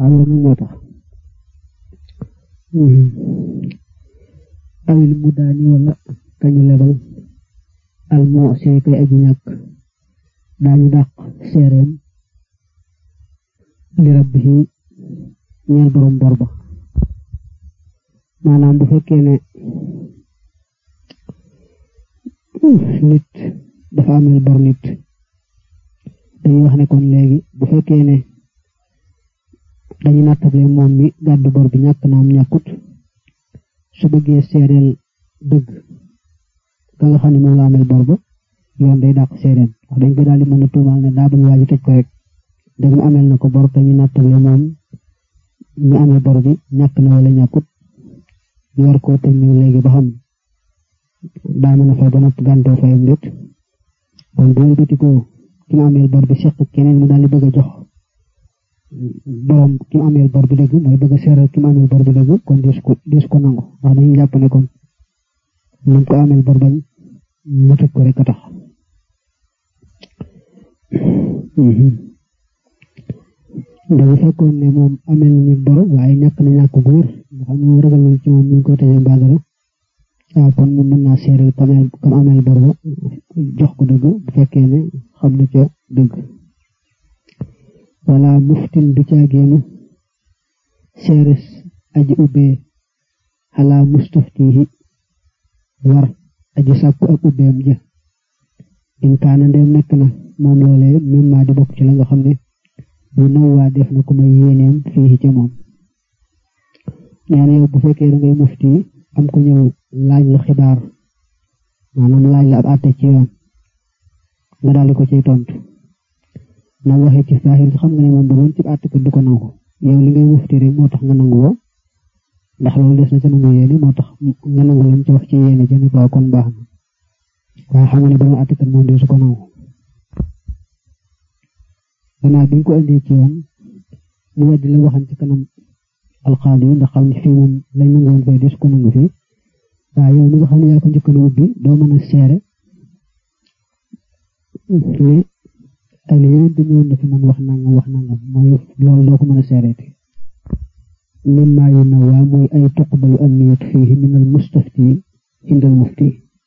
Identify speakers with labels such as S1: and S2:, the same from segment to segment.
S1: waaw loolu moo tax awil mu daani wala kañu lebal al moo see koy aji ñàkk daañu dàq seereem li rabbihi ñeel borom bor ba maanaam bu fekkee ne nit dafa amel bor nit dañuy wax ne kon léegi bu fekkee ne dañu nattable moom mi gàddu bor bi ñàkk naam ñàkkut su bëggee seereel dëgg ka nga xam ne moom la amel bor ba yoon day dàq seereen wax dañ ko daal di mën a tuumaal ne daa bañ waaji tëj ko rek dëgg mu amel na ko bor te ñu nattable moom ñu amee bor bi ñàkk na wala ñàkkut ñu war koo tëj ñu léegi ba xam daa mën a fay ba nopp gàntoo fayam déet kon bu wëlbati ko ki mu ameel bor bi seq keneen mu daal di bëgg a jox borom ki mu ameel bor bi dëgg mooy bëgg a seeral ki mu ameel bor bi dëgg kon dis ko dis ko nangu wax dañuy jàpp ne kon ñu ko ameel bor bañ mu tëj ko rek a tax dafa fekkoon ne moom ameel na nit bor waaye ñàkk na ñàkk góor nga xam ne moom ragal na ci moom ñu ko tëjee mbaa dara waaw kon moom mën naa seeral kam ameel bor ba jox ko dëgg bu fekkee ne xam na ca dëgg wala muftin du caageenu seeres aji ubbee xalaa mustaftihi war aji sàkku ak ubbeem ja in kaana ndem nekk na moom loolee même maa di bokk ci la nga xam ne bu naw waa def na ko may yéeneem fii ca moom nee na yow bu fekkee da ngay mufti am ko ñëw laaj la xibaar maanaam laaj la ab àtte ci yoon nga daal di ko ciy tontu na waxee ci saaxir xam nga ne moom bu doon ci àtte ko du ko nangu yow li ngay mufti rek moo tax nga nangu woo ndax loolu des na ca nangu yéene moo tax nga nangu lam ci wax ci yéene jëne ko kon baax na waaye xam nga ne borom àtte kat moom du su ko nangu gannaaw bi ñu ko indee ci yoon mu weddi la waxan ci kanam alxaadi ndax xam ne fii moom lañ nangu woon fay des ko nangu fii waaye yow mi nga xam ne yaa ko njëkk a ubbi doo mën a seere ne ay la yeneen dañu woon dafa mën wax nangam wax nangam mooy loolu doo ko mën a seereeti mimma yu nawaa mooy ay tuqbalu anniyat fihi min al mustafti inda al mufti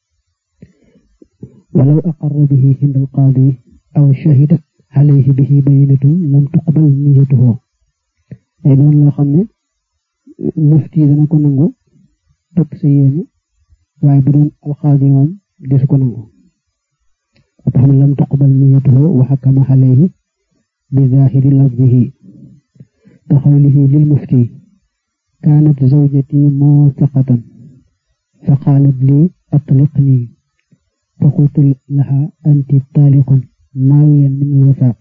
S1: walaw aqarra bihi inda al qaadi aw shahida alayhi bihi bayinatu lam tuqbal niyatuhu ay doon loo xam ne mufti dana ko nangu topp sa yéene waaye bu doon alxaadi moom desu ko nangu tax na lam tuqbal niyatuhu wa xakama alayhi bi zahiri lafzihi ka xawlihi lil mufti kaanat zawjati muusiqatan fa qaalat li atliqni fa qultu laha anti taaliqun naawiyan min alwasaaq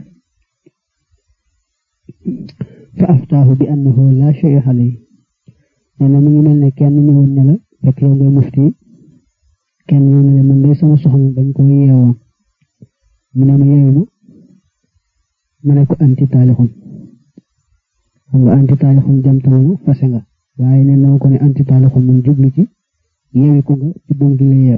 S1: fa aftaahu bi annahu laa shay'a alayhi nee na mu ngi mel ne kenn ñëwoon ne la fekk yow ngay mufti kenn ñëw ne la man day sama soxna dañ ko yeewoon mu ne ma yeewu ma ne ko anti taalixun xam nga anti taalixun jamtamu fase nga waaye ne na ko ne anti taalixun mun jublu ci yeewi ko nga ci buum gi la yeew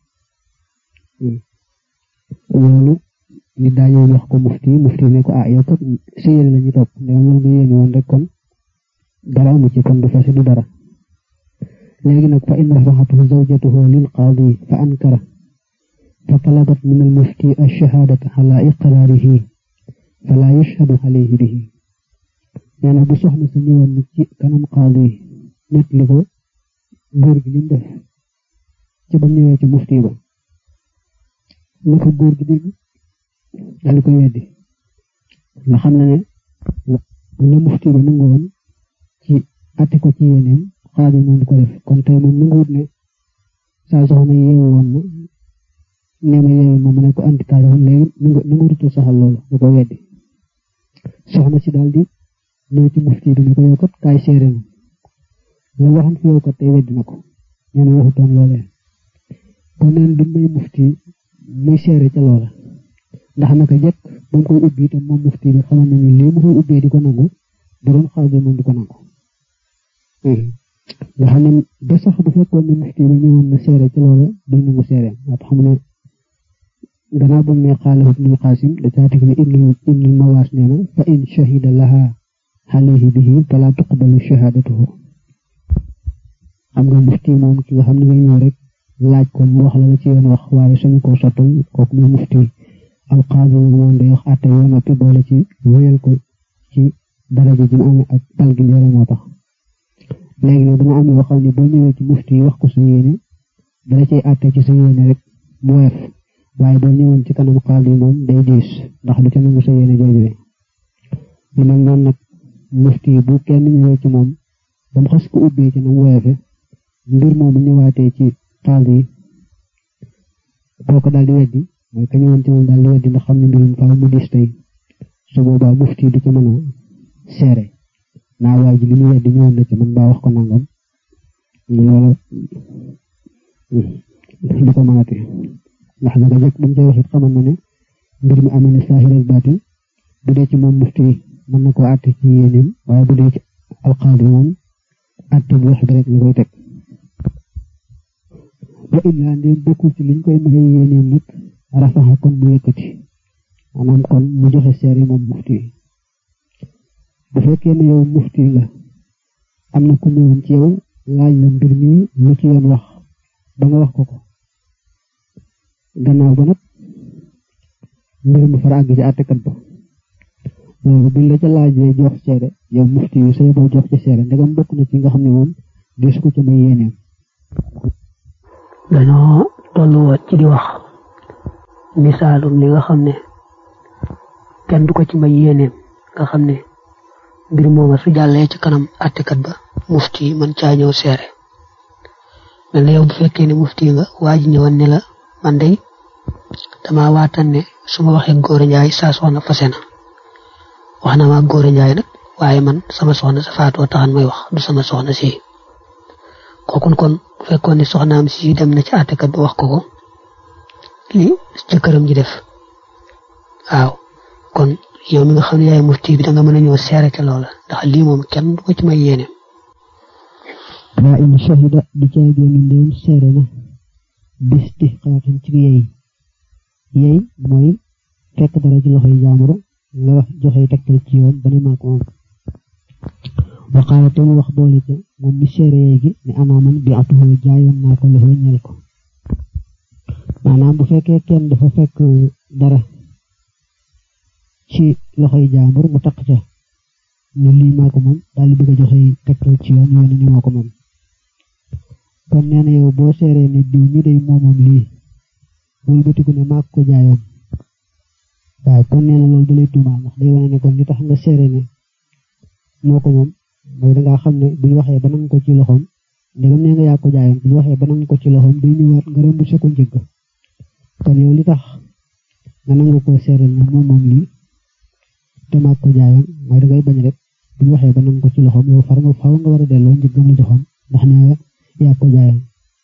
S1: loolu nit daa ñëw wax ko mufti mufti ne ko ah yow kat sa yéene la ñu topp ndegam loolu nga yéene woon rek kon dara amu ci kon du fase du dara léegi nag fa in rafaxatuhu zawjatuhu lil qaadi fa ankara fa talabat min al mufti ash-shahadata ala iqraarihi fala yushhadu alayhi bihi nee na bu soxna sa ñëwoon ci kanam qaadi net li ko góor gi lim def ci ba ñëwee ci mufti ba na ko góor gi dégg daal di koy weddi nga xam ne ne la mufti ba nangu woon ci atte ko ci yéeneem xaadi moom du ko def kon tey moom nanguwut ne saa soxna yeewu woon na nee ma yeewu ma ma ne ko anti taal woon léegi nanguwutu saxal loolu du ko weddi soxna si daal di ñëw ci mufti bi ne ko yow kat kaay seere na la waxan fi yow kat tey weddi na ko nee na waxutoon loolee kon neen du may mufti muy seere ca loola ndax naka jëkk ba mu koy ubbi itam moom mufti bi xamoon na ni lii mu koy ubbee di ko nangu bu doon xaadi moom du ko nangu nga xam ne ba sax bu fekkoon ne mufti ba ñëwoon na seere ci loola duñ nangu seere moo tax mu ne gannaaw ba mu ne xaala ibnul xaasim da caa teg ne ibnul ibnul mawaas nee na fa in shahida laha alayhi bihi fala tuqbalu shahadatuhu xam nga mufti moom ki nga xam ne ngay ñëw rek laaj ko mu wax la la ci yoon wax waaye suñu ko sottal kooku muy mufti alqaadi moom day wax àtte yoo noppi boole ci wéyal ko ci daraja ji mu amee ak tal gi yore moo tax léegi nag dana am yoo xam ne boo ñëwee ci mufti yi wax ko sa yéene dala cay àtte ci sa yéene rek mu woyof waaye boo ñëwoon ci kanam qaadi moom day diis ndax du ca nangu sa yéene jooju ñu mel noonu nag mufti bu kenn ñëwee ci moom ba mu xas ko ubbee ci nam woyofe mbir moomu ñëwaatee ci qaadi yi boo ko daal di weddi mooy ka ñëwoon ci moom daal di weddi ndax xam ne mbirum faaw mu diis tey su boobaa mufti du ca mën a seere naa waay ji li mu weddi ñëwoon na ci man baa wax ko nangam loolu du ko mënati ndax naka jëkk bañ koy wax it xamal na ne mbir mi amee na saahir ak baatin bu dee ci moom mufti mën na koo àtte ci yéeneem waaye bu dee ci alqaadi moom àtte bi wax bi rek la koy teg wa illaa ndéem bokkul ci liñ koy maye yéeneem nag rafaxa kon mu yëkkati maanaam kon mu joxe seere moom mufti bu fekkee ne yow mufti nga am na ku ñëwoon ci yow laaj la mbir mi lu ci yoon wax ba nga wax ko ko gannaaw ba nag mbir mi fara àgg ci àttekat ba loolu buñ la ca laajee jox seere yow mufti yu say boo jox ci seere ndegam bokk na ci nga xam ne moom gis ko ci may yéeneem
S2: dañoo tollu woon ci di wax misaalum li nga xam ne kenn du ko ci may yéeneem nga xam ne mbir mooma su jàllee ci kanam àttekat ba mufti man caa ñëw seere mel na yow bu fekkee ne mufti nga waa ji ñëwoon ne la man day dama waatan ne su ma waxee góor njaay saa soxna fase na wax na ma góor njaay nag waaye man sama soxna sa faatoo taxan may wax du sama soxna si kooku kon bu fekkoon ne soxnaam si dem na ci àttekat ba wax ko ko li jëkkëram ji def waaw kon yow mi nga xam ne yaay mufti bi da nga mën a ñëw seere ca loola ndax lii moom kenn du ko ci may yéene
S1: waa in shahida di caa génn ndéem seere na bis di xaaxin ci yey yey mooy fekk dara ci loxoy jaamuro nga wax joxe tegtal ci yoon ba ne maa ko moom waxaale te mu wax boole ca moom mi seere yey gi ne anaaman bi atuhoo jaayoon naa ko loxo ñel ko maanaam bu fekkee kenn dafa fekk dara ci loxoy jaambur mu taq ca ne lii maa ko moom daal di bëgg a joxe tegtal ci yoon yoon ni moo ko moom kon nee na yow boo seeree ne diw mi day moomoom lii wëlbatiku ne maa ko jaayoon waaw kon nee na loolu da lay tuumaal ndax day wane ne kon li tax nga seere ne moo ko moom mooy dangaa xam ne buñ waxee ba nangu ko ci loxoom ndegam nee nga yaa ko jaayoon buñ waxee ba nangu ko ci loxoom day ñëwaat nga remboursé ko njëgg kon yow li tax nga nangu ko seere ne moom moom lii te maa ko jaayoon mooy dangay bañ rek buñ waxee ba nangu ko ci loxoom yow far nga faaw nga war a delloo njëggam la joxoon ndax nee nga yaa ko jaayoon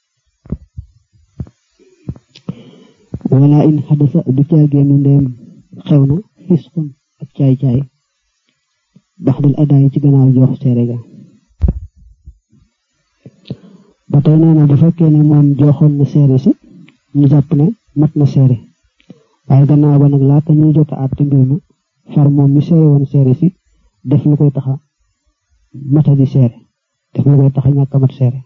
S1: wala in xadasa du caagéenu ndeem xew na fisqun ak caay-caay baxdal adaay ci gannaaw jox seere ga ba tey nee na bu fekkee ne moom joxoon na seere si ñu jàpp ne mat na seere waaye gannaaw ba nag laata ñuy jot a àtte mbir ma far moom mi seere woon seere si def lu koy taxa mata di seere def lu koy taxa ñàkk a mat seere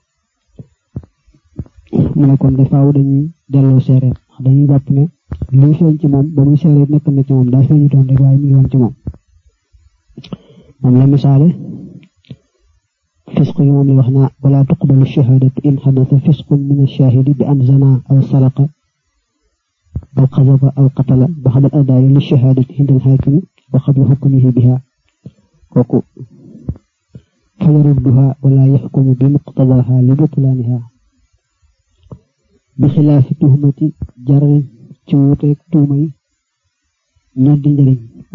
S1: mu ne kon dafaaw dañuy delloo seere ndax dañuy jàpp ne lii feeñ ci moom ba muy seere nekk na ci moom daa feeñu toon rek waaye mi ngi woon ci moom moom la misaale fisq yi moom la wax naa wala tuqbalu shahadatu in xadasa fisqun min ash-shahidi bi an zana aw saraqa aw xazafa aw qatala baxda al adaayi li shahadati inda al xaakimi wa qabla xukmihi biha kooku fa yarudduha wala yaxkumu bi muqtadaha li butlaaniha bi xilaafi tuhmati jarin ci wuuteeg tuuma yi ñoddi njëriñ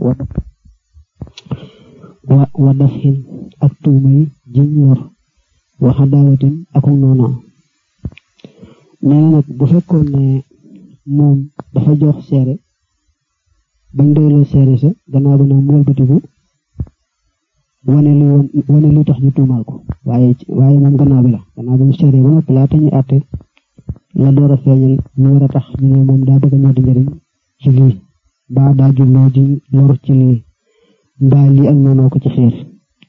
S1: wa wa dafxin ak tuuma yi jiñ lor wa xadaawatin ak noona nee na nag bu fekkoon ne moom dafa jox seere bañ doyloo seere sa gannaaw ba nag mu walbatiku wane lu wane lu tax ñu tuumaal ko waaye waaye moom gannaaw bi la gannaaw ba mu seere ba noppi laata ñuy àtte la door a feeñal lu war a tax ñu ne moom daa bëgg a ñoddi njëriñ ci lii mbaa daa jubloo di lor ci lii mbaa lii ak noonoo ko ci xiir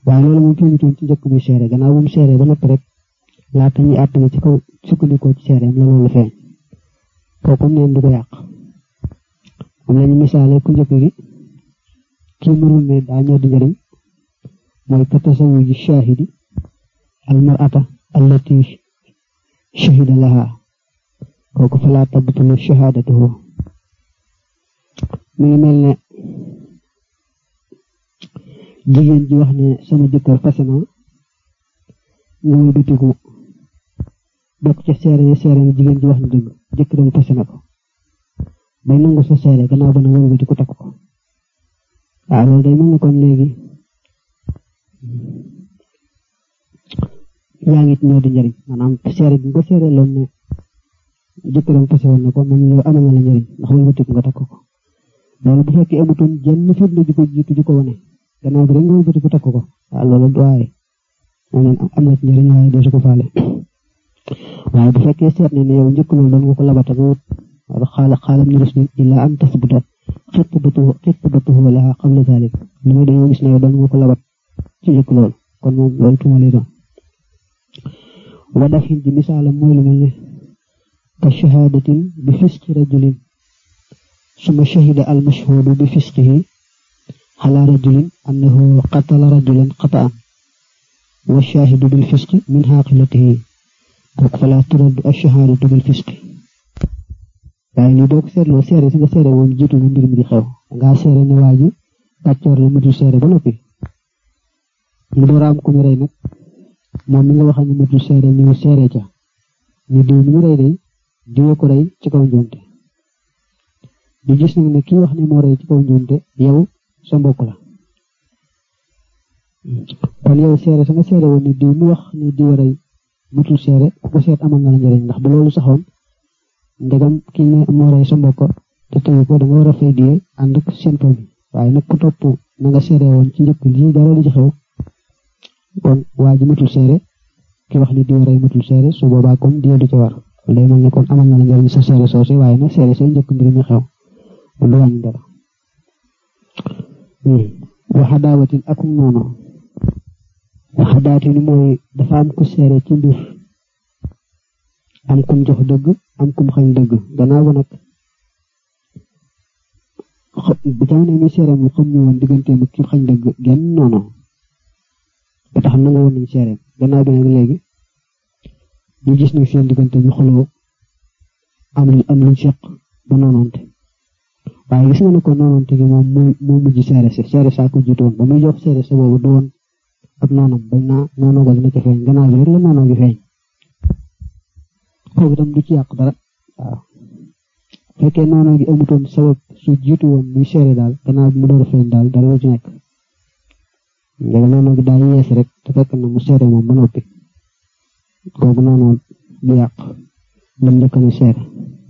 S1: waaye loolu moom feeñutoon ci njëkk muy seere gannaaw bu mu seere ba noppi rek laata ñuy àtt ci kaw sukkandikoo ci seereem la loolu feeñ kooku neen du ko yàq am nañu misaale ku njëkk gi kii mënul ne daa ñoo di njëriñ mooy ka tasawuji shahidi al mar'ata allati shahida laha kooku fa laa tabtulu shahadatuhu mi ngi mel ne jigéen ji wax ne sama jëkkër fase na nga muy bitiku bokk ca seere yi seere ne jigéen ji wax na dëgg jëkkëram fase na ko bay nangu sa seere gannaaw ba na wër bitiku takk ko waaw loolu day mel ne kon léegi yaa ngi ñoo di njëriñ maanaam seere bi nga ko seere loon ne jëkkëram fase woon na ko man yow amal na la njëriñ ndax wër bitiku nga takk ko loolu bu fekkee amutoon jenn firnde ji ko jiitu ji ko wane gannaaw bi rek nga wëlbati ko takk ko waaw loolu du waaye moom am na ci njëriñ waaye doo su ko faale waaye bu fekkee seet ne ne yow njëkk loolu doon nga ko labata nga wut xaala xaalam ni rusni illa an tasbuta xitbatuhu xitbatuhu laha qabla zalik li muy dañoo gis ne yow doon nga ko labat ci njëkk loolu kon moom loolu tuuma lay doon wa dafin ji misaalam mooy lu mel ne ka shahadatin bi fisqi rajulin suma shahida al mashhudu bi fisqihi ala rajulin annahu qatala rajulan qata'an wa shahidu bil fisqi min haqilatihi kooku fala turaddu ash-shahadatu bil fisqi waaye lii boo ko seetloo seere si nga seere woon jiitu na mbir mi di xew nga seere ne waa ji kàccoor la matul seere ba noppi mu door a am ku mu rey nag moom mi nga wax ne matul seere ñëw seere ca ñu diw mi ñu rey day diwee ko rey ci kaw njuumte di gis nag ne kii wax ne moo rey ci kaw njuumte yow sa mbokk la kon yow seere sa nga seere woon ni diw mu wax ni diw rey mutul seere ku ko seet amal na la njëriñ ndax bu loolu saxoon ndegam ki ne moo rey sa mbokk te tey ko da nga war a fay diye ànd ak seen famille waaye nag ku topp na nga seere woon ci njëkk lii dara di ci xew kon waa ji mutul seere ki wax ni diw rey mutul seere su boobaa kon diye du ci war lay mel ne kon amal na la njëriñ sa seere soose waaye nag seere say njëkk mbir mi xew du wàññi dara waxa daawatin akum noonu waxa daawati ni mooy dafa am ku seere ci mbir am kum jox dëgg am kum xañ dëgg gannaaw ba nag bu jamono mi seere mu xam ñu woon digganteem ak ki xañ dëgg genn noonu ba tax nangu woon nañ seereem gannaaw bi nag léegi ñu gis nag seen diggante ñu xuloo am lu am luñ seq ba noonoonte waaye gis nga ne ko noonoonte gi moom moo moo mujj seere si seere saa ko jiitoon ba muy jox seere sa boobu du woon ak noonam bañ naa noonoo ga dina ci feeñ gannaaw bi rek la noonoo gi feeñ kooku itam du ci yàq dara waaw fekkee noonoo gi amutoon sabab su jiitu woon muy seere daal gannaaw bi mu door a feeñ daal dara la ci nekk ndega noonoo gi daal yees rek te fekk na mu seere moom ba noppi kooku noonoo du yàq lam njëkk a seere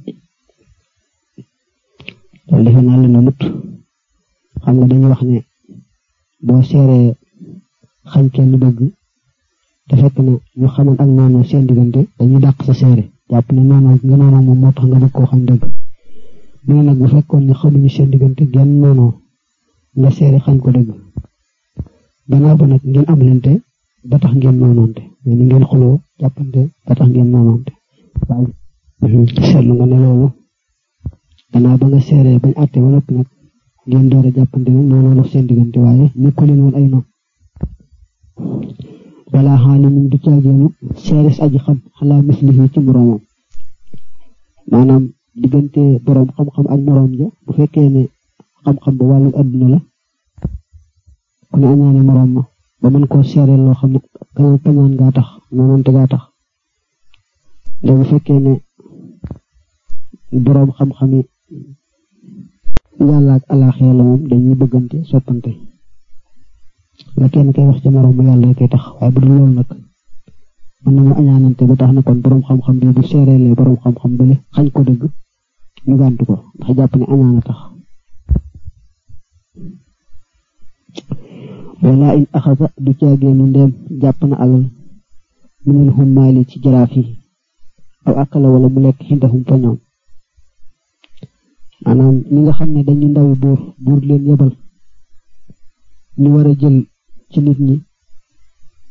S1: loolu defe naa la na mut xam nga dañuy wax ne boo seeree xañ kenn dëgg te fekk na ñu xamoon ak noonu seen diggante dañuy dàq sa seere jàpp ne noonu nga noonu moom moo tax nga bëgg koo xañ dëgg mais nag bu fekkoon ne xamuñu seen diggante genn noonu nga seere xañ ko dëgg gannaaw ba nag ngeen am lente ba tax ngeen noonoonte mais ni ngeen xuloo jàppante ba tax ngeen noonoonte waaye seetlu nga ne loolu gannaaw ba nga seeree bañ àtte ba noppi nag ngeen door a jàppante nag noonu la seen diggante waaye nekku leen woon ay noonu wala xaalimin du caageenu seeres aji xam xalaa mislihi ci moroomam maanaam diggante boroom xam-xam ak moroom ja bu fekkee ne xam-xam ba wàllu adduna la ku ne añaane moroom ma ba mën koo seereel loo xam ne kanaan kañaan gaa tax noonante gaa tax nde bu fekkee ne boroom xam-xami yàlla ak alaaxee la moom dañuy bëggante soppante la kenn koy wax ci moroom mu yàlla koy tax waaye bu dul loolu nag mën nañu añaanante ba tax na kon boroom xam-xam bi bu seereelee boroom xam-xam bële xañ ko dëgg ñu gàntu ko ndax jàpp ne añaana tax wala in axasa du caageenu ndeem jàpp na alal minal hummaali ci jaraaf yi aw akala wala mu lekk xindahum fa ñoom maanaam ñi nga xam ne dañu ndawi buur buur leen yebal ñu war a jël ci nit ñi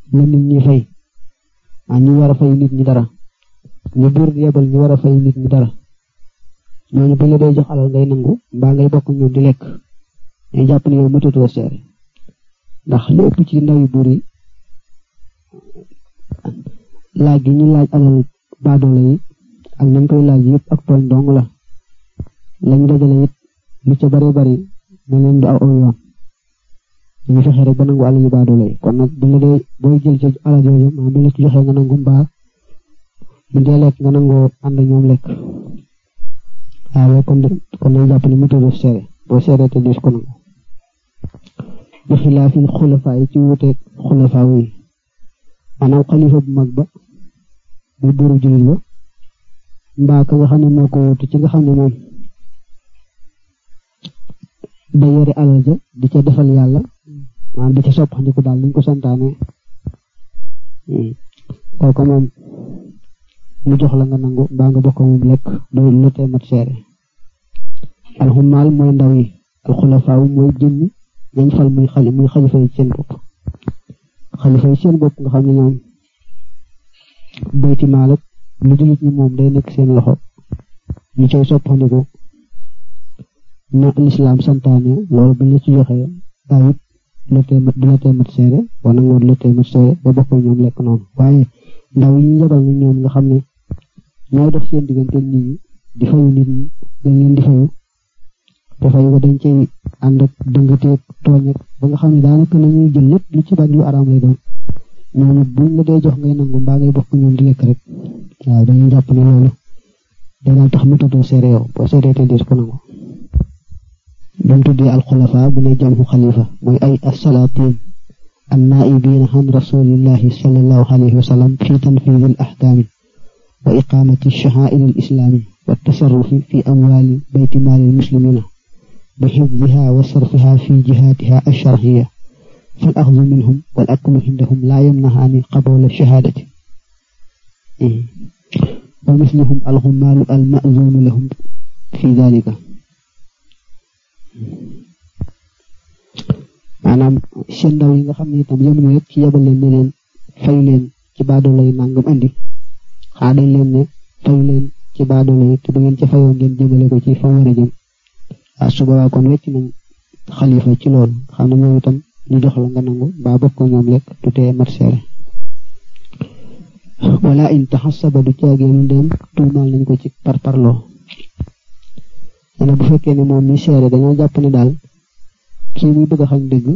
S1: la nit ñi fay ah ñu war a fay nit ñi dara ñu buur di yebal ñu war a fay nit ñi dara ñooñu bu la dee jox alal ngay nangu mbaa ngay bokk ñoom di lekk ñu jàpp ne yow mëtatoo seere ndax li ëpp ci ndaw yu buur yi laaj gi ñu laaj alal baadoole yi ak nañ koy laaj yëpp ak tooñ dong la lañu dajale it lu ca bari bari na leen du aw aw yoon ñu fexe rek ba nangu alal yu baadoole yi kon nag bu la dee booy jël jël alal yooyu maa bu la ci joxee nga nangu mbaa bu dee lekk nga nangoo ànd ñoom lekk waaw kon kon nañ jàpp ne météo seere boo seeree te dis ko nangu bi xilaafil xulafaa yi ci wuteeg xulafaa yi maanaam xalifa bu mag ba muy buuru jullit ba mbaa ka nga xam ne moo ko wutu ci nga xam ne moom da yore alal ja di ca defal yàlla maanaam di ca soppandiku daal liñ ko santaane kooku moom mu jox la nga nangu mbaa nga bokk moom lekk loolu lu tee mat seere alxumaal mooy ndaw yi alxulafaaw mooy jëmmi ñañ fal muy xali muy xalifa yi seen bopp xalifa yi seen bopp nga xam ne ñoom bayti maal ak lu jullit ñi moom day nekk seen loxo ñu cay soppandiku na lislaam santaane loolu buñ la ci joxee daawit la tee mat du la tee mat seere wala nga la tee mat seere ba bokk ñoom lekk noonu waaye ndaw yi ñu yebal na ñoom nga xam ne ñooy dox seen diggante nit ñi di fayu nit ñi dañ leen di fayu te fayu ko dañ cay ànd ak dëngateeg tooñ ak ba nga xam ne daanaka nañuy jël lépp lu ci bari lu araam lay doon ñooñu buñ la dee jox ngay nangu mbaa ngay bokk ñoom di lekk rek waaw dañuy jàpp ne loolu day daal tax métatoo seere yow boo seeree te des ko nangu bam tuddee alxulafa mu ne jamhu xalifa mooy ay assalaatin annaa'ibiina an rasulillahi sallallahu alayhi wa sallam fi tanfiidi al ahkaami wa iqaamati shaa'iri al islaami wa tasarrufi fi amwaali bayti maali al muslimina bi xifdiha wa sarfiha fi jihaatiha alsharciya fal axdu minhum wal aklu indahum laa yamnahaani qaboola shahaadati wa mislihum alxumaalu almazuunu lahum fi dalika maanaam seen ndaw yi nga xam ne itam yemuñu rek ci yebal leen ne leen fayu leen ci baadoolo yi nangam andi xaa dañ leen ne fayu leen ci baadoolo yi te bu ngeen ca fayoo ngeen jëmale ko ci fa war a jëm ah su boobaa kon wecc nañ xalifa ci loolu xam ne moom itam ñu jox la nga nangu ba bokk ko ñoom lekk du tee mat seere wala in taxasaba du caageenu dem tuumaal nañ ko ci parparloo dana bu fekkee ne moom mi seere dañoo jàpp ne daal kii muy bëgg a xañ dëgg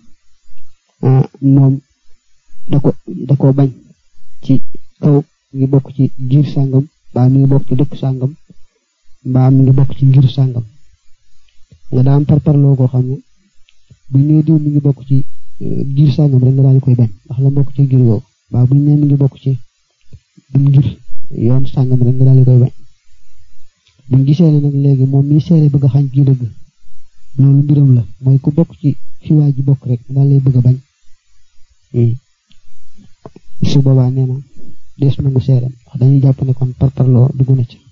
S1: moom da ko da ko bañ ci kaw ngi bokk ci giir sàngam mbaa mi ngi bokk ci dëkk sàngam mbaa mi ngi bokk ci ngir sàngam nga daan parparloo koo xam ne buñ nee diw mi ngi bokk ci giir sàngam rek nga daal di koy bañ ndax la bokk ci giir googu mbaa buñ nee mi ngi bokk ci buñ ngir yoon sàngam rek nga daal di koy bañ buñ gisee ne nag léegi moom mi seere bëgg a xañ kii dëgg loolu mbiram la mooy ku bokk ci fi waa ji bokk rek daal lay bëgg a bañ su boobaa nee na des nangu seeram wax dañuy jàpp ne kon parparloo dugg na ci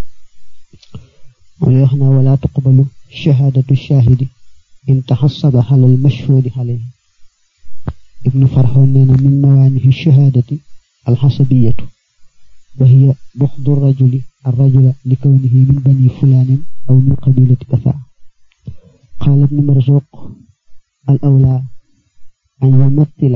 S1: moom wax na wala tuqbalu shahaadatu shaahidi in taxasaba xalal mashhuudi xalayhi ibnu farxoon nee na min mawaanihi shahaadati alxasabiyatu wa hiya buxdu rajuli الرجل لكونه من بني فلان أو من قبيلة كذا قال ابن مرزوق الأولى أن يمثل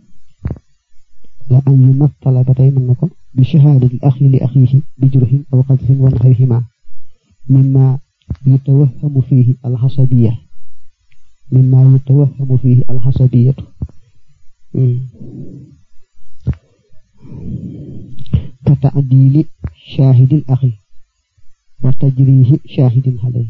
S1: لا أن يمثل بتيمنكم بشهادة الأخ لأخيه بجره أو قذف ونحوهما مما يتوهم فيه الحسبية مما يتوهم فيه الحسبية كتعديل شاهد الأخي وتجريه شاهد عليه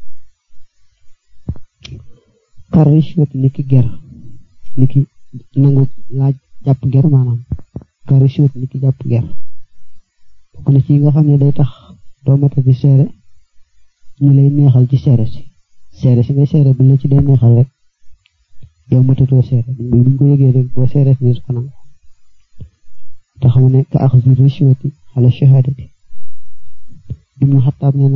S1: كرشوة نكي جر نكي نانغو لا جاب جر مانام كرشوة نكي جاب جر kon ci nga xam ne day tax doo mata ci seere ñu lay neexal ci seere si seere si ngay seere bu la ci day neexal rek yow matatoo seere buñ ko yëgee rek boo seere si ko nangu tax mu ne ka axzi rishwati ala shahadati ibnu xataab nee na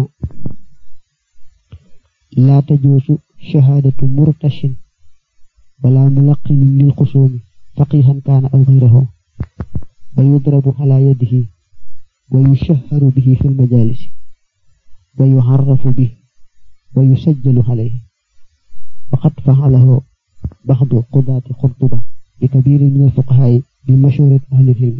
S1: laa tajuusu shahadatu murtashin wala mulaqinin lil xusuumi faqihan kaana aw xayrahu wa yudrabu ala yadihi wa yushahharu bihi fi lmajalisi wa yuharrafu bihi wa yusajjalu alayhi وقد فعله بعض قضاة قرطبة بكبير من الفقهاء بمشورة أهل العلم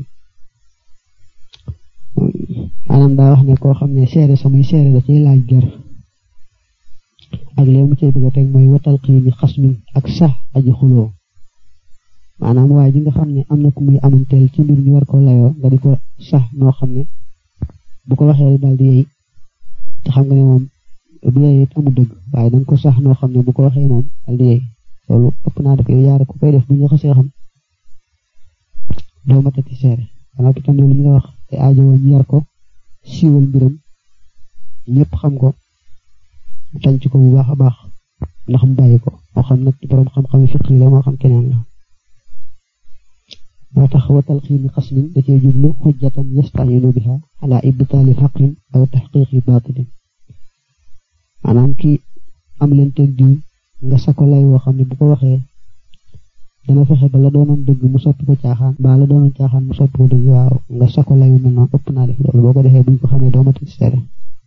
S1: maanaam daa wax ne koo xam ne seere samuy seere da ciy laaj ger ak léegi mu cay bëgg a teg mooy watal xiini xas mi ak sax aji xuloo maanaam waaye ji nga xam ne am na ku muy amanteel ci mbir ñu war ko layoo nga di ko sax noo xam ne bu ko waxee daal di yey te xam nga ne moom bu yey it amul dëgg waaye danga ko sax noo xam ne bu ko waxee moom daal di yey loolu ëpp naa def yow yaara ku koy def bu ñu xasee xam doo matati seere xanaa itam loolu ñu nga wax te aajo woon yar ko siiwal mbiram ñëpp xam ko mu tànc ko bu baax a baax ndax mu bàyyi ko moo xam nag borom xam-xam fiq la moo xam keneen la moo tax watal xiini xasmin da cee jublu xujjatan yastayinu biha ala ibtaali xaqin aw taxqiqi baatilin maanaam kii am leen teg diw nga sako lay woo xam ne bu ko waxee dana fexe ba la doonoon dëgg mu soppi ko caaxaan ba la doonoon caaxaan mu soppi ko dëgg waaw nga sako lay mel noonu ëpp naa def loolu boo ko defee buñ ko xamee doo mati seere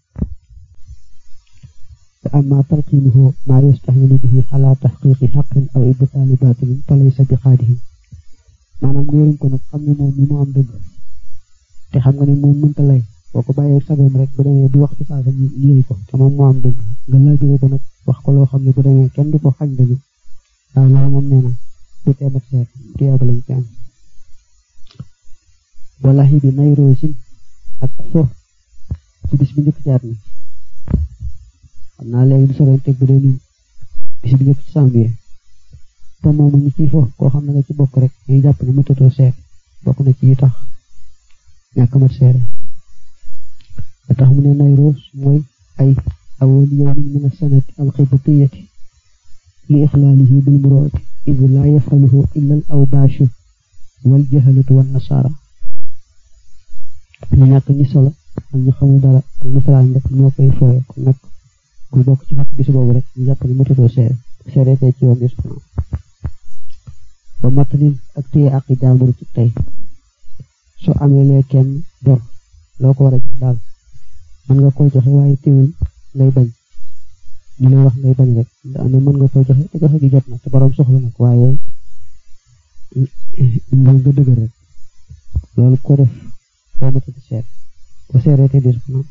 S1: wa amma talqiinuhu maa yastahinu bihi ala taxqiqi xaqin aw ibtaali baatilin fa laysa bi xaadihin maanaam nga yërëm ko nag xam ne moom mi mu am dëgg te xam nga ne moom mënta lay boo ko bàyyee sagoom rek bu demee bu wax ci saasa ñu yëy ko te moom moo am dëgg nga laajure ko nag wax ko loo xam ne bu demee kenn du ko xañ dëgg waaw loolu moom nee na du teemat seet tuyaaba lañ ci am wala xi bi nay roosin ak fo ci bis bi njëkk caat mi xam naa léegi du soroon teg bu dee nii bis bi njëkk ci janvier te moom ñu ciy fo koo xam ne nga ci bokk rek ñuy jàpp ne mëtatoo seet bokk na ci yi tax ñàkk mat seere da tax mu ne nay roos mooy ay awal yawmin min as-sanati al-qibtiyyati li ixlaalihi bil murooti id laa yafaluhu illa al awbaashu wal jahalatu wan nasaara ñu ñàkk ñi solo ak ñu xamul dara ak nasaraan rek ñoo koy fooye kon nag ku bokk ci fat bis boobu rek ñu jàpp ne mëtatoo seere seere tey ci yoon bis ba matalin ak téye ak i jaambur ci tey soo amee lee kenn bor loo ko war a jox daal mën nga koy joxe waaye teewul ngay bañ ñu lay wax ngay bañ rek ndax ne mën nga koy joxe te joxe gi jot na te borom soxla nag waaye nga nga dëgër rek loolu ko def doo matati seet ba seeree te dis na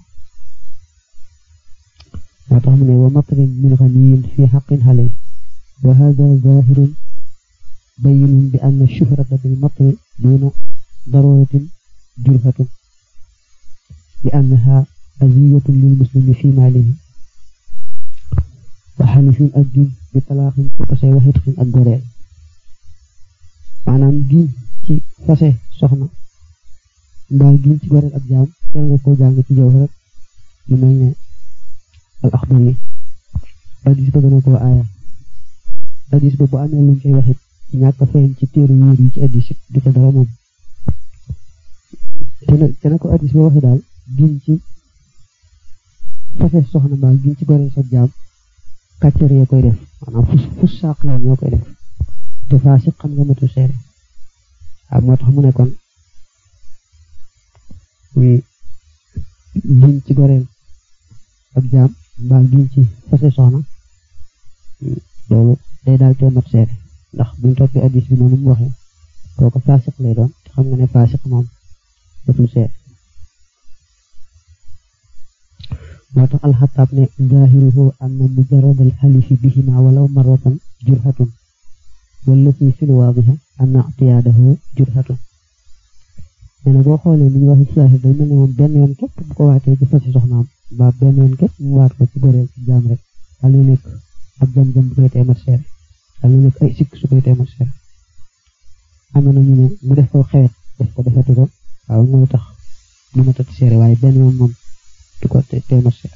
S1: moo tax mu ne wa matalin min ganiyin fi xaqin xale wa hada zahirun bayinun bi anna shuhrata bil matri duna daruratin jurhatun li annaha aziyatun lil muslimi fi maalihi wa xalifin ak giñ bi talaaxin ci fase wa xitxin ak goreel maanaam giñ ci fase soxna mbaa giñ ci goreel ak jaam teel nga koo jàng ci jaww rek lu mel ne al axbar yi addis ba gëna koo aaya addis ba bu amee luñ koy waxit ñàkk feeñ ci téere wéer yi ci addis du ko dara moom te na ko addis ba waxe daal giñ ci fase soxna mbaa giñ ci goreel sa jaam kàccër yee koy def maanaam fus fus sàq yi ñoo koy def te faa si xam nga matu seere waaw moo tax mu ne kon muy giñ ci goreel ak jaam mbaa giñ ci fase soxna loolu day daal tee mat seere ndax buñ toppee addis bi noonu mu waxee kooku faasiq lay doon te xam nga ne faasiq moom datul seere moo tax alxataab ne zahiruhu anna mujarrad alxalifi bihima walaw marratan jurhatun wallati fil waadiha anna ictiyaadahu jurhatun nee na boo xoolee li ñu wax ci saahir day mel ne moom benn yoon képp bu ko waatee ci fasi soxnaam ba benn yoon képp mu waat ko ci goreel ci jaam rek daal di nekk ab jam-jam bu koy teemat seere daal di nekk ay sikk su koy teemat seere am na ñu ne mu def ko xewet def ko defati ko waaw mooy tax du ma tati seere waaye benn yoon moom du ko teemat seere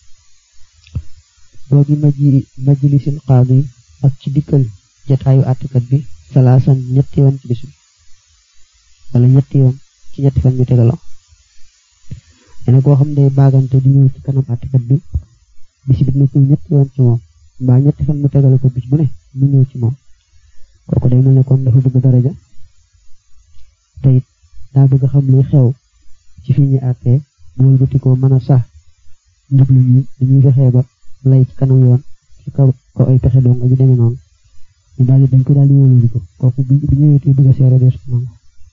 S1: boo gi maji majlisil qaadi ak ci dikkal jataayu àttekat bi salaasan ñetti yoon ci bis bi wala ñetti yoon ci ñetti fan ñu tegaloo dana koo xam day baagante di ñëw ci kanam àttekat bi bis bi nekk ñetti yoon ci moom mbaa ñetti fan mu tegale ko bis bu ne mu ñëw ci moom kooku day mel ne kon dafa bëgg daraja te it daa bëgg xam luy xew ci fi ñu àttee bool bu tikoo mën a sax njublu ñi dañuy fexee ba lay ci kanam yoon ci kaw ko ay pexe doon nga ju demee noonu ñu daal di dañ ko daal di wóolu ko kooku bi bi ñëwee te bëgg a seere dees ko nangu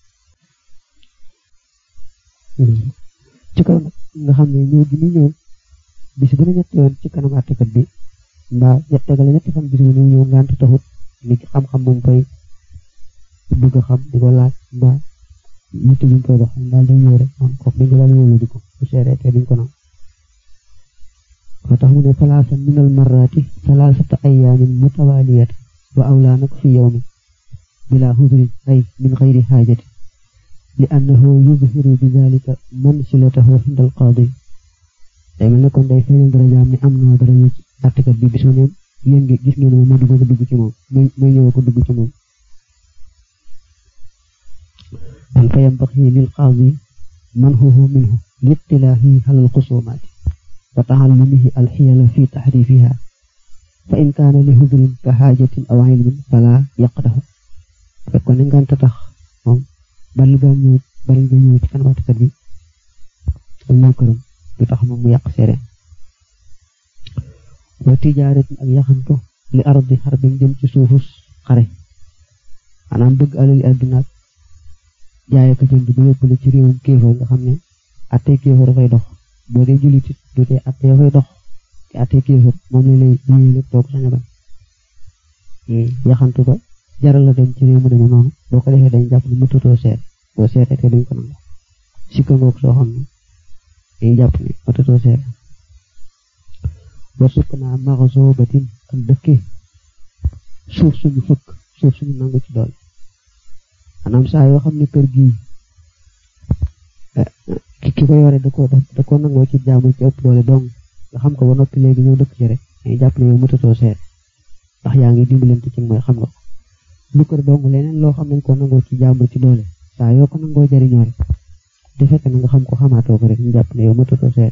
S1: ci kaw nag nga xam ne ñëw gi muy ñëw bis bu ne ñetti yoon ci kanam àttekat bi mbaa ñett tegale ñetti fan bis bu ne ñëw ngant taxut ni ci xam-xam moom koy bëgg a xam di ko laaj mbaa yitte buñ koy dox daal day ñëw rek moom kooku dañ ko daal wóolu di ko bu seere te duñ ko nangu moo tax mu ne salaasan minal marraati salaasata ayaamin mutawaaliyat wa awlaa nag fi yawmin bila hudrin ay min xayri xaajati li annahu yuzhiru bi dalika mansilatahu inda alqaadi day mel ne kon day feeñal darajaam ne am na daraja ci àttekat bi bis mu ne yéen ngi gis ngeen moom ma dugg ko dugg ci moom may ñëw ko dugg ci moom an fa yambaxi lil qaadi manhuhu minhu liittilaahi ala alxusumaati wa taxallumihi alxiyala fi taxrifiha fa in kaana li hudrin ka xaajatin aw ilmin fala yaqdahu fekkoon ne ngant tax moom bari nga ñëw bari nga ñëw ci kanam àttekat bi ak ñëw këram du tax moom mu yàq seere wa tijaaratin ak yaxantu li ardi xarbin jëm ci suufus xare maanaam bëgg alali àdduna ak jaaye ko jënd bu yóbbule ci réewum kéefar nga xam ne attee kéefar dafay dox boo dee jullit it du tee attee dafay dox te attee kéefar moom la lay yéeye lépp doo ko sañ a bañ yaxantu ba jaral la dem ci réew mu demee noonu boo ko defee dañ jàpp ne mëtatoo seet boo seetee te duñ ko nangu sikka ngoog soo xam ne dañuy jàpp ne mëtatoo seet war sukk naa maxasoo batin ak dëkke suuf suñu fëkk suuf suñu nangu ci doole maanaam saa yoo xam ne kër gii ki ki ko yore da ko da ko nangoo ci jaamu ci ëpp doole dong nga xam ko ba noppi léegi ñëw dëkk ci rek dañuy jàpp ne yow mëtatoo seet ndax yaa ngi dimbalante ci mooy xam nga ko lu kër dong leneen loo xam nañ ko nangoo ci jaamu ci doole saa yoo ko nangoo jariñoo rek di fekk na nga xam ko xamaatoo ko rek ñu jàpp ne yow mëtatoo seet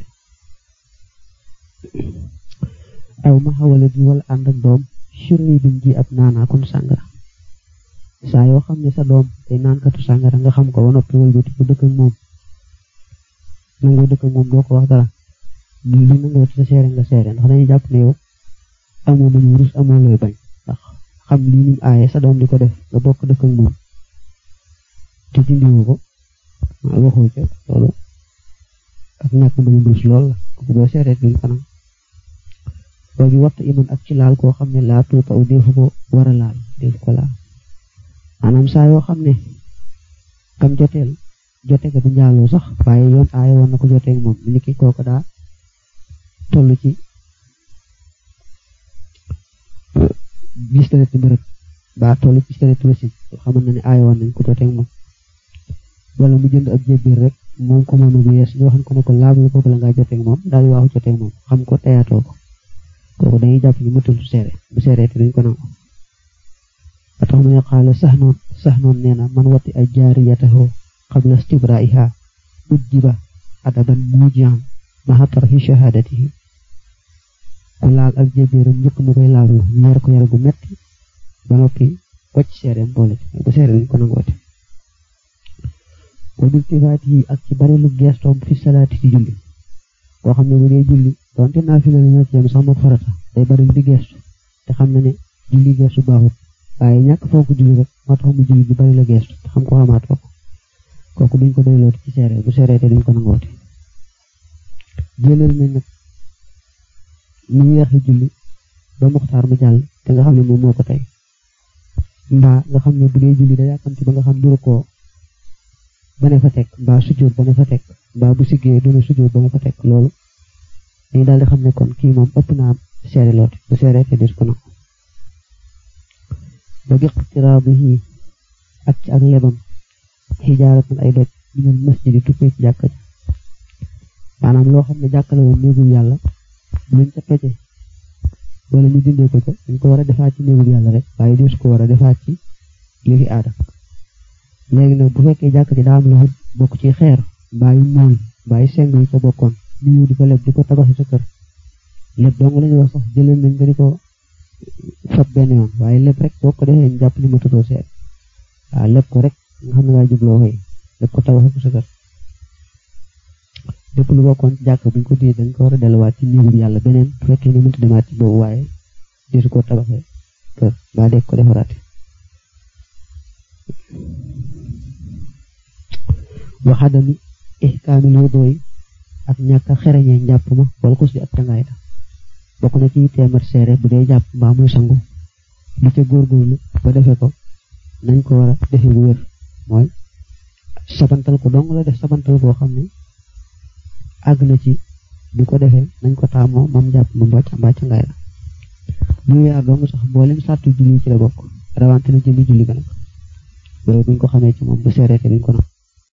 S1: aw ma xawala di wala ànd ak doom surni biñ ji ab naanaa kon sàngara saa yoo xam ne sa doom day naankatu sàngara nga xam ko ba noppi wëlbati bu dëkk ak moom nangoo dëkk ak moom doo ko wax dara li nangoo ci sa seere nga seere ndax dañuy jàpp ne yow amoo bañ rus amoo looy bañ ndax xam lii nim aaye sa doom di ko def nga bokk dëkk ak moom te dindiwu ko waxoo ca loolu ak ñàkk bañ rus lool la kooku boo seeree duñ kanam boobu waxtu iman ak ci laal koo xam ne laa tuuta u defu ko war a laal defu ko laal maanaam saa yoo xam ne kam joteel jote ga du njaaloo sax waaye yoon aaye woon na ko joteeg moom ni ki kooku daa toll ci gis deret ci bërëb ba toll ci deret ci wasin xamal na ne aaye woon nañ ko joteeg moom wala mu jënd ab jébbir rek moom ko moom bu yees ñu waxan ko ne ko laab la boobu la ngaa joteeg moom daal di waaxu joteeg moom xam ko teyaatoo ko kooku dañuy jàpp ni mëtul su seere bu seeree te duñ ko nangu ba tax mu ne xaala sax noon sax noon nee na man wati ay jaariyatahu qabla istibraiha uddiba adaban mujian maha tarhi shahadatihi ku laal ak jébéeram njëkk mu koy laal ñu yar ko yar gu metti ba noppi wacc seereem boole bu seere duñ ko nangoote wa biltifaatihi ak ci bari lu geestoom fi salaati ci julli koo xam ne bu dee julli donte naafila la ñoo ci yem sax moom farata day bari di geestu te xam na ne julli geestu baaxut waaye ñàkk foo ko julli rek moo tax mu julli di bari la geestu te xam ko xamaatoo ko kooku duñ ko doylooti ci seere bu seeree te duñ ko nangooti jëlal nañ nag ñu yeexe julli ba muxtaar mu jàll te nga xam ne moom moo ko tey mbaa nga xam ne bu dee julli da yàkkamti ba nga xam duru ko ba ne fa teg mbaa sujjóot ba ne fa teg mbaa bu siggee duna sujjóot ba ne fa teg loolu dañu daal di xam ne kon kii moom ëpp naa seere looti bu seeree te des ko nangu ba bi iqtiraadihi ak ci ak lebam xijaaratan ay doj minal masjidi tukkee ci jàkka ja maanaam loo xam ne jàkkale woon néegul yàlla luñ ca toje wala ñu dindee ko ca dañ ko war a defaat ci néegul yàlla rek waaye des ko war a defaat ci yëfi aada léegi nag bu fekkee jàkka ji daa am lu bokk ci xeer mbaa yu mool mbaa yu seng yi ca bokkoon ñu ñëw di ko leb di ko tabaxi sa kër lépp dong lañu wax sax jëlee nañ nga di ko fab benn yoon waaye lépp rek boo ko defee ñu jàpp ni ma tutoo seet waaw lépp ko rek nga xam ne waaye jubloo xëy
S3: def ko tabax ko sa kër lépp lu bokkoon ci jàkk buñ ko dee dañ ko war a delluwaat ci néegu yàlla beneen bu fekkee ne mënta demaat ci boobu waaye desu ko tabaxee kër ba dee ko defaraate waxadami ihkaamil wudoo yi ak ñàkk a xereñee njàpp ma wala xus li ak cangaay la bokk na ci téeméer seere bu dee jàpp mbaa muy sangu lu ca góorgóorlu ba defee ko nañ ko war a defee bu wér mooy sabantal ko dong la def sabantal boo xam ne àgg na ci bi ko defee nañ ko taamoo moom jàpp ma mbaa mbaa cangaay la bu yaar dong sax mboolem sàttu julli ci la bokk rawante na jëmi julli ga nag loolu buñ ko xamee ci moom bu seereete duñ ko nag